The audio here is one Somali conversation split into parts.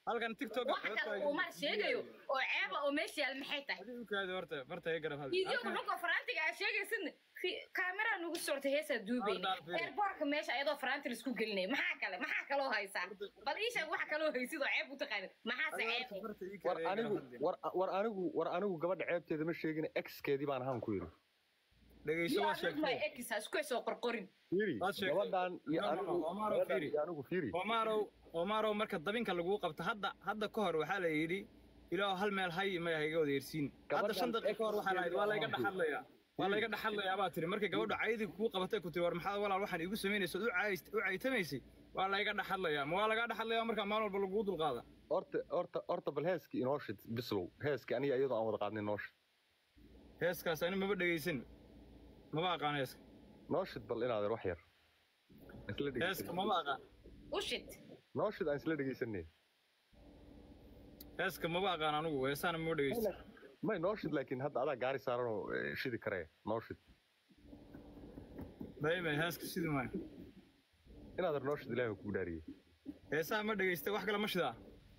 halkan tiktok wax kale uu mar sheegayo oo ceeba oo meesha yaal maxay tahay adigu kaadi horta farta iga garab hal video wuxuu faraantiga aa sheegaysid kaamera nugu sortay heesaa duubayna Hordaan fiiri. airportka meesha ayadoo faraanti laisku gelinaya maxaa kale maxaa kaloo haysaa bal ii sheeg waxa kaloo haysid oo ceeb u taqaanid maxaase ceeb war anigu war war anigu war anigu gabadha ceebteeda ma sheegin exkeedii baan ahaan ku yidhi dhegeyso waa my sheegtay ex ha isku soo qorqorin fiiri Waad sheegtay. gabadhan iyo No, no, anigu no, Omaro, gabadhan fiiri. iyo anigu fiiri Omaro Omaro marka dabinka lagu qabto hadda hadda ka hor waxaa la yidhi ilaa hal meel hay ma iga wada yersiin hadda Gabadhan shan daqiiqo ka hor waxaa la yidhi waa layga dhaxadlayaa waa layga dhaxadlayaa baa tiri markay gabadha caydi kugu qabatay ku tiri war maxaa walaal waxaan igu samaynaysa u caayist u caytamaysay waa layga dhaxadlayaa ma waa laga dhaxadlayaa marka maalin walba lagu dulqaada horta horta horta bal heeskii inoo shid bislow heeskii aniga iyadoo aan wada qaadnay noo shid heeskaas ani maba dhegeysan maba aqaan heeska noo shid bal inaad wax yar Aan isla heeska dhegeysan maba aqaan u shid noo shid aan isla dhegeysanay heeska maba aqaan anigu heesaana maba dhegeysan may noo shid laakiin hadda adaa gaari saaran oo eh, shidi karee noo shid dayba heeska sidii maayo inaad ar noo shid ilaahay kugu dhaariyey heesaha ma dhegeysta wax kale ma shidaa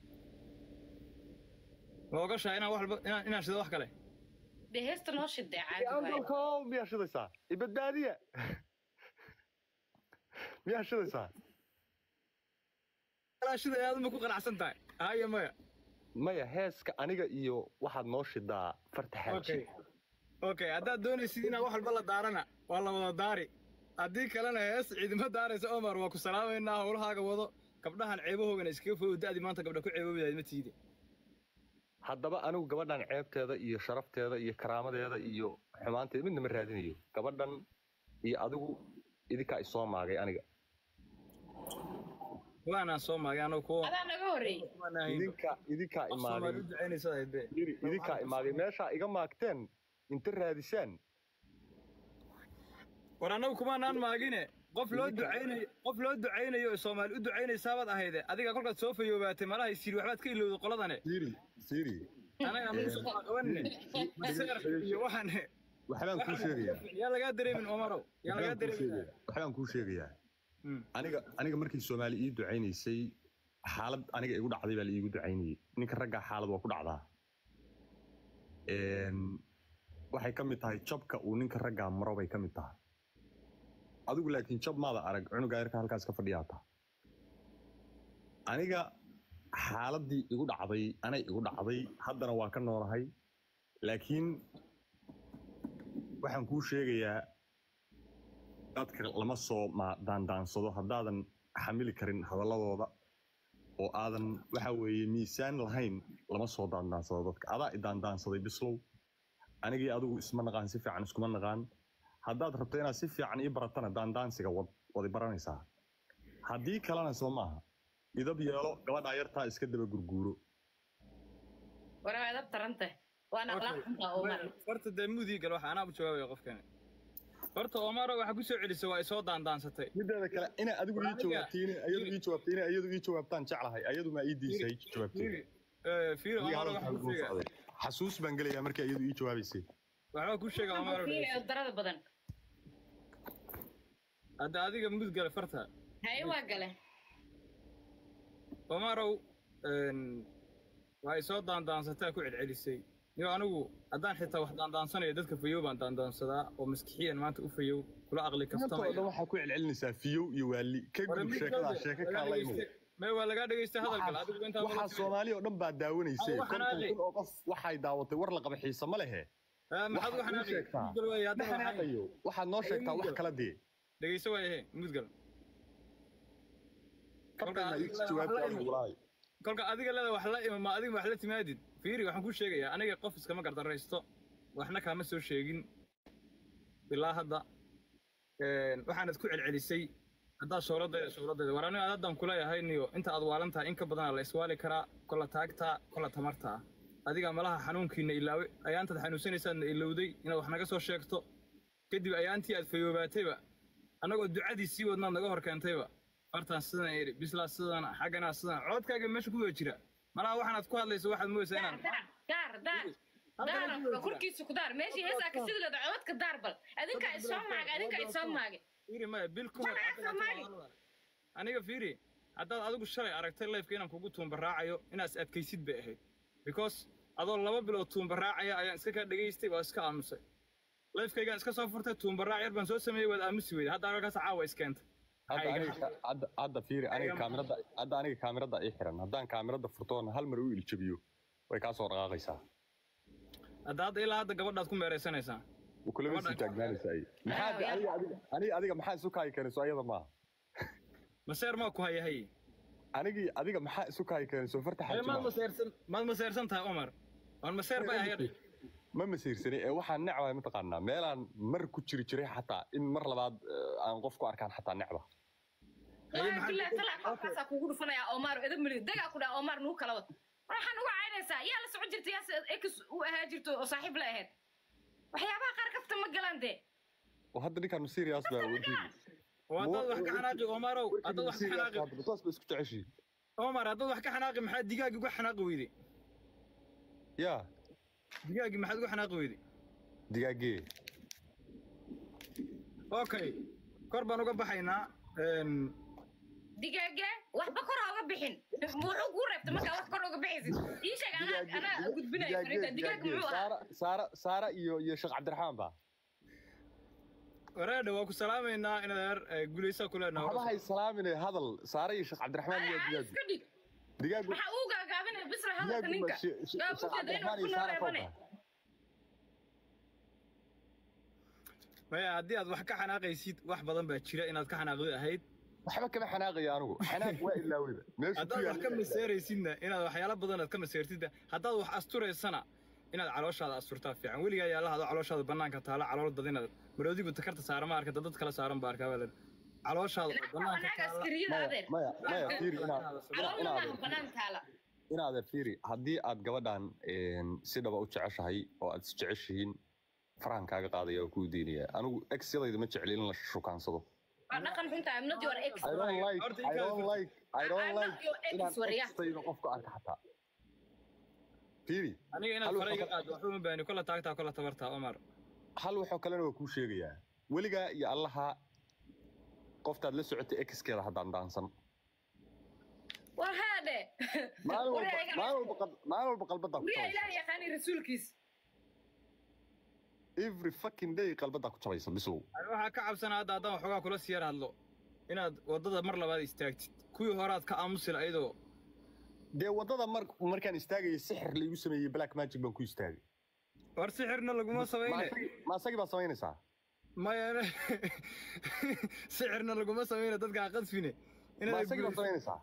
ma ogashaa inaan wax walba inaan inaan shido wax kale dee heesta noo shidee caadi waaye angalkow miyaa shidaysaa ibadbaadiya miyaa shidaysaa Alaa shida aad ma ku qanacsan tahay haya maya maya heeska aniga iyo waxaad noo shidaa farta xaaji okay okay haddaad doonaysid inaad wax walba la daarana waa la wada daari haddii kalena hees ciidama daaraysa omar waa ku salaamaynaa howlahaaga wado gabdhahan ceebahoogana iskaga fogow da'di maanta gabdha ku ceeboobidaad ma tiide haddaba anigu gabadhan ceebteeda iyo sharafteeda iyo karaamadeeda iyo xumaanteeda midna ma raadinayo gabadhan iyo adigu idinkaa isoo maagay aniga waanaan soo maagay anoo kuwa adaa naga horreeyey idinka idinkaa qof soomaali imaaday u ducaynaysa aybe yiri idinkaa imaaday meeshaa iga maagteen inta raadisaan war annagu kumaanaan maagine qof loo ducaynayo qof loo ducaynayo oo soomaali u ducaynaysaabad ahayde adiga kolkaad soo fayoobaatay malaha isiri waxbaad ka ilowday qoladane siri siri anaga anagu soo qabanine seerka iyo waxaan waxbaan kuu sheegayaa yaa lagaa dareemin omarow yaa lagaa waxbaan kuu dareemin sheegayaa waxbaan kuu sheegayaa Hmm. aniga aniga markii soomaali ii ducaynaysay xaalad aniga igu dhacday baa la iigu ducaynayay ninka raggaa xaalad waa ku dhacdaa Een, waxay ka mid tahay jabka uu ninka raggaa maro bay ka mid tahay adigu laakiin jab maada arag cunugaa yarka halkaas ka fadhiyaata aniga xaaladii igu dhacday anay igu dhacday haddana waa ka noolahay laakiin waxaan kuu sheegayaa dadka lama soo ma- daandaansado haddaadan xamili karin hadaladooda oo aadan waxa weeye miisaan lahayn lama soo daandaansado dadka adaa i daandaansaday bislow anigii adigu isma naqaan si fiican iskuma naqaan haddaad rabto inaad si fiican ii baratana daandaansiga wad wadi baranaysaa haddii kalena soo maaha idab yeelo gabadhaa yartaa iska daba gurguuro waraa edab taranta waa naqlaan xuntaa omar horta dee mudii gal waxa anaa u jawaabaya qofkani horta omaro waxaa ku soo celisay waa isoo daandaansatay mideeda kale inaa adigu ii Aniga- jawaabtiin ayadu ii jawaabtiin ayadu ii jawaabtaan jeclahay ayadu maa ii diisay jawaabtiin fiiri eh, fiiri omaro waxaa ku sheega xasuus baan gelayaa markii ayadu ii jawaabaysay waxbaa ku sheega omaro darada badan hadda adiga mud gale farta haye waa gale omarow een, waa isoo daandaansataa ku celcelisay niyo anigu haddaan xitaa wax daandaansanayo dadka fayow baan daandaansadaa oo maskixiyan maanta u fayow kula aqli intoo dhan kaftamaya waxaa ku celcelinaysaa fiyow iyo waali ka Hore gudub mid sheekadaa kale, sheeko lagaa kaa la imow dhageystay- mee waa lagaa dhegeystay hadalkale adigu intaa waxaa soomaali oo dhan baa daawanaysay Ah, waxaan konton aadey. kun oo qof waxay daawatay war la qaba xiise ma lehe maxaad waxaad noo sheegtaa mudgal waay hadda waxaan dhexaaqayo waxaad noo sheegtaa wax kala dee dhegeyso waayahe mudgal kabtayna ii jawaabta adigu walaal kolka adiga leeda wax la ima ma adiga wax la timaadid fiiri waxaan kuu sheegayaa aniga qof iskama gardaraysto waxna kaama soo sheegin ilaa hadda Een, waxaanad ku celcelisay haddaa showladayda showladayda war aniga haddan kuleeyahay niyo inta aad waalan tahay in ka badanaa la iswaali karaa kola taagtaa kola tamartaa adiga malaha xanuunkiina ilaawe ayaantaad xanuunsanaysaadna ilowday inaad wax naga soo sheegto kadib ayaantii aad fayoobaatayba annagoo ducadii sii wadnaad naga hor keentayba fartaan sidan iri bislaa sidan xagganaa sidan codkaaga meesha ku wada jira malaha waxaanaad ku hadlayso waxaad moodaysaa daar inaan daar daar daar daar korkiisa ku daar meeshii heesaa ka sidi leeda codadka daar bal adinkaa isoo maagay adinkaa isoo maagay fiiri maya bil ka hor Magaca Soomaali. aniga fiiri haddaad adigu shalay aragtay lifeka inaan kugu tuumbaraacayo inaad is adkaysid bay ahayd because adoo laba bilood tuumbaraacaya ayaan iska kaa dhegaystay waa iska aamusay lifekaygaan iska soo furtay tuumbaraac yar baan soo sameeyey waad aamusi weyday hadda halkaas caawa iskeentay hadda Ayga. aniga hadda hadda fiiri aniga Ayga. kaamirada hadda aniga kaamirada ii xiran haddaan kaamirada furtoona hal mar u iljabiyo way kaa soo dhaqaaqaysaa hadda hadda ilaa hadda gabadhaad ku meeraysanaysaa kulama sii Gabadhan- taagnaanaysaa ay maxaa Ah, aniga adiga aniga adiga maxaa isu kaayi keenayso ayada maaha maseer maa ku hayahay anigii adiga maxaa isu kaayi keenayso farta Ee, maad xaajima maseersan maad maseersan tahay cumar waan maseer bay ahayd ma masiirsani ee waxaan necbahay mataqaanaa meelaan mar ku jiri jiray xataa in mar labaad eh, aan qof ku arkaan xataa necba Haye, waa maxaa- bilaah talaa qofkaasaa kugu dhufanaya omar edab mali dagaa ku dhaha omar nuu kala wad waxaan uga caynaysaa yaa la socon jirta yaa ex u ahaa jirto oo saaxiib la ahayd waxyaabaha qaar kafta ma galaan dee oo hadda ninkaan serious baa wadiini oo haddaad wax ka xanaaqi omarow haddaad wax ka xanaaqi toos ba isku jeceshiin omar haddaad wax ka xanaaqi maxaa digaagii uga xanaaqi weyday yaa digaagii maxaad uga xanaaqi weyday digaagee okay kor baan uga baxaynaa Een, digaaga waxba kor ha uga bixin muxuu kuu reebta markaa wax kor uga bixaysid ii sheeg anaa anaa gudbinaya fariinta digaaga muxuu ahaa saara saara saara iyo iyo sheekh cabdiraxmaan ba wareedha waa ku salaamaynaa inaad guulaysaa ku leenahay waxba hay salaamine hadal saara iyo sheekh cabdiraxmaan iyo Ay, digaag iska dhig digaag waxa uu gaagaabinaya bisra hadalka digaag ninka sheekh gaabuteeda inuu cabdiraxmaan ku iyo saara nooreebane kooba maya haddii aad wax ka xanaaqaysid wax badan baa jira inaad ka xanaaqdi ahayd waxba kama xanaaqaya anigu xanaaq waa ilaaweyba meeshu ku haddaad wax ka yaalla maseeraysidna inaad waxyaalo badan aad ka maseertidna haddaad wax asturaysana inaad calooshaada asturtaa fiican weligaa yaalla adoo calooshaada bannaanka taala calool dad inaad maroodigu takarta saara ma arkata dad kala saaran baa arkaa baa calooshaada oo bannaanka anaaga taala askariyada maya adeer maya maya fiiri inaad caloolna inaad maaha banaan taala inaad fiiri haddii aad gabadhan een, si dhaba u jeceshahay oo aad is jeceshihiin farahan kaaga qaadaya oo kuu diinaya anigu exyadayda ma jecli in la shukaansado waa dhaqan xunta I'm not your ex I don't like Horta I inkaas- don't like I don't I'm not like your ex, inaan waryaa. extayda qofka arka xataa fiiri aniga inaad Hal fara iga wuxuu- qaado waxba ma baani kolla taagtaa kolla tabartaa omar hal waxoo kalena waa kuu sheegayaa weligaa iyo allaha qoftaad la socotay exkeeda haddaan daansan war haadhe maalin walba Waryaa maalin walba qal- maalin walba qalbadaa ku wariyaa jabaysa ilaah yaqaani rasuulkiis every fucking day qalbadaa ku jabaysa bislow Ani waxaa ka cabsanaa hadda haddaan waxoogaa kula sii yar hadlo inaad waddada mar labaad istaagtid kuwii horaad ka aamusil ayadoo dee waddada mar markaan istaagayay sixir laigu sameeyey black magic baan ku istaagay war sixirna laguma Ma samayne asagii- ma asagii baa samaynaysaa maya sixirna laguma samayne dadkaa qasfine ma asagii baa samaynaysaa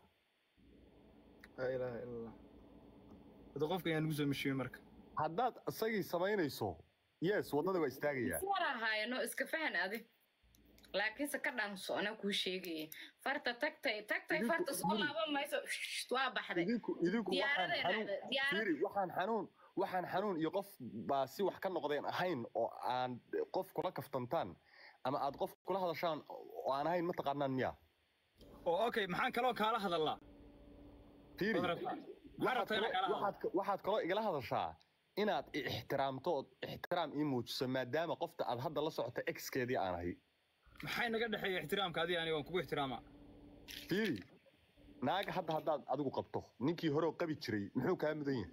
laa ilaaha ila allah hada qofka ayaan ugu soo mishiye marka haddaad isagii samaynayso yes waddada waa istaagayaa war ahaayano iska fahan adi laakiinse ka dhaanso anaa kuu sheegaya farta tagtay tagtay Idinku- farta soo idinku- laaban mayso Shht, waa baxday idinku idinku waxaan Diyaaraday xanuun dhacday, diyaarad- fiiri waxaan xanuun waxaan xanuun iyo qof baa si wax ka noqdeen ahayn oo aan qof kula kaftantaan ama aad qof kula hadashaan oo aan ahayn mataqaanaan miya oo okay maxaan kaloo kaala hadallaa fiiri Waad rabtaa? maxaa waxaad rabtaa inaan kaloo- kaala hadlo waxaad ka- waxaad kaloo igala hadashaa inaad i ixtiraamto ood ixtiraam ii muujiso maadaama qofta aad hadda la socota exkeedii aan ahay maxay naga dhexeeya ixtiraamka adiga aniga waan kugu ixtiraamaa fiiri naaga hadda haddaad adigu qabto ninkii hore oo qabi jiray muxuu kaa mudan yahay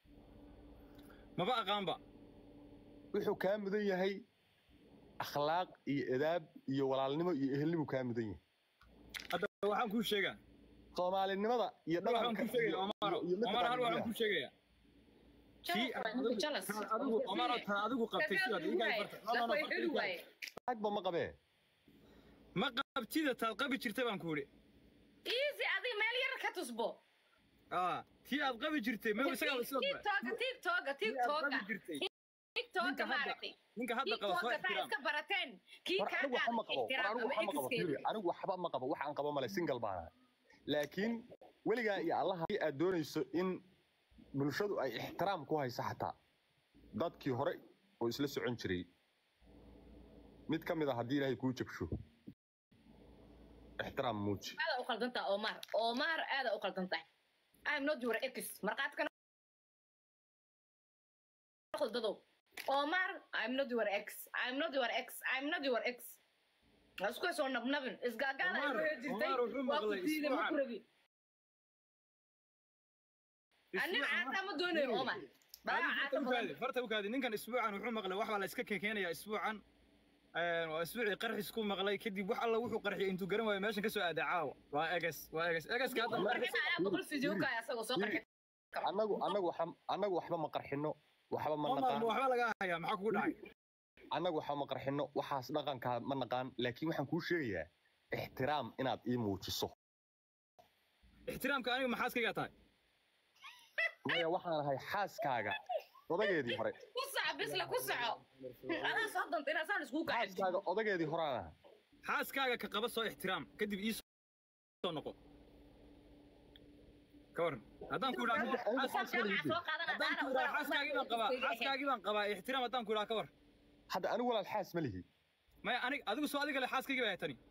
maba aqaanba wuxuu kaa mudan yahay akhlaaq iyo edaab iyo walaalnimo iyo ehelnimuu kaa mudan yahay hadda waxaan kuu sheegaa soomaalinimada iyo waxaan dhaqanka kuu sheegaya omaro iyo omar hal waxaan midda kuu sheegayaa kii Jealous, jealous. taad adigu omaro taad adigu qabtay sidaad iigaa farta no no no farta iigaa agba ma qabee ma qabtida taad qabi jirtay baan ku idhi easy adiga meel yar ka tusbo aa tii aad qabi jirtay ma isagaa sidoo kale tiktoka tiktoka tii aad tiktoka qabi jirtay tiktoka Ninka hadda- maaragtay ninka hadda qaba soo tiktoka taa ixtiraam iska barateen kii war kaa anigu waxba ma gaada qabo war ixtiraam anigu ama waxba ma qabo exkeeda fiiri anigu waxba ma qabo waxaan qabo male single baan ahay laakiin weligaa iyo allaha haddii aad doonayso in bulshadu ay ixtiraam ku hayso xataa dadkii hore oo isla socon jiray mid ka mid a haddii ilaahay kuu jabsho ixtiraam muuji aada u qaldantaa omar omar aada u qaldantaa i'm not your ex marqaadkana dadow omar i'm not your ex i'm not your ex i'm not your ex Ha isku soo nabnabin isgaagaala ay Omar- hore jirtay Omar wuxuu waa ku maqlay diiday ma isbuucan. ku rabi anin caata ma doonayo omar baa caata badan farta u kaadi ninkan isbuucan wuxuu maqlay wax baa la iska keenaya isbuucan Een, waa isbuucii qarxis ku maqlay kadib wax alla wuxuu qarxiyay intuu garan waayo meeshan ka soo aaday caawa waa eges waa eges egeska hadda qarxina ayaa boqol fiidiyookaaya asagoo soo qarxi annagu annagu waxba annagu waxba ma qarxino waxba ma Omar, naqaan ma waxba laga hayaa maxaa kugu dhacay annagu waxba ma qarxino waxaas dhaqanka ma naqaan laakiin waxaan kuu sheegayaa ixtiraam inaad ii muujiso ixtiraamka aniga maxaaskaygaa tahay maya waxaan ahay xaaskaaga odageedii hore ku soco bisla ku soco adaa soo danta inaa saan iskugu kacay xaaskaaga odageedii horaan ahay xaaskaaga ka qaba soo ixtiraam kadib ii soo noqo ka waran haddaan ku idhaa soo qaadana haddaan ku idhaa xaaskaagii baan qabaa xaaskaagii baan qabaa ixtiraam haddaan ku idhaa ka war hadda anigu walaal xaas ma lihi maya anig adigu soo adiga le xaaskaygii baa tani